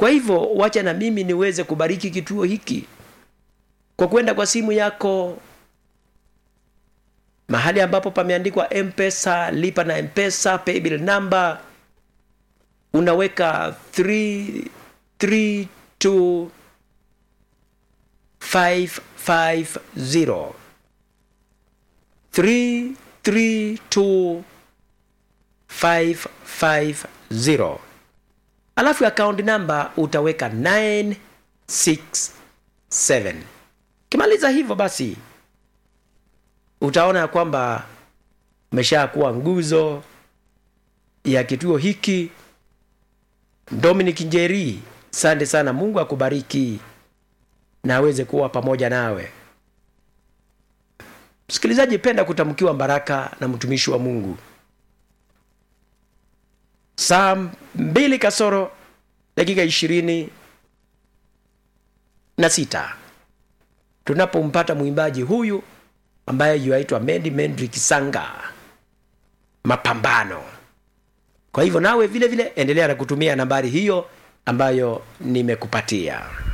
kwa hivyo wacha na mimi niweze kubariki kituo hiki kwa kwenda kwa simu yako mahali ambapo pameandikwa mpesa lipa na mpesa paybill number unaweka 332 550 332 550 alafu account number utaweka 967 kimaliza hivyo basi utaona ya kwamba umeshakuwa nguzo ya kituo hiki dominic njeri sante sana mungu akubariki na aweze kuwa pamoja nawe msikilizaji penda kutamkiwa baraka na mtumishi wa mungu saa mbili kasoro dakika ishirini na sita tunapompata mwimbaji huyu ambaye yuaitwa mendi mendri kisanga mapambano kwa hivyo nawe vile vile endelea na kutumia nambari hiyo ambayo nimekupatia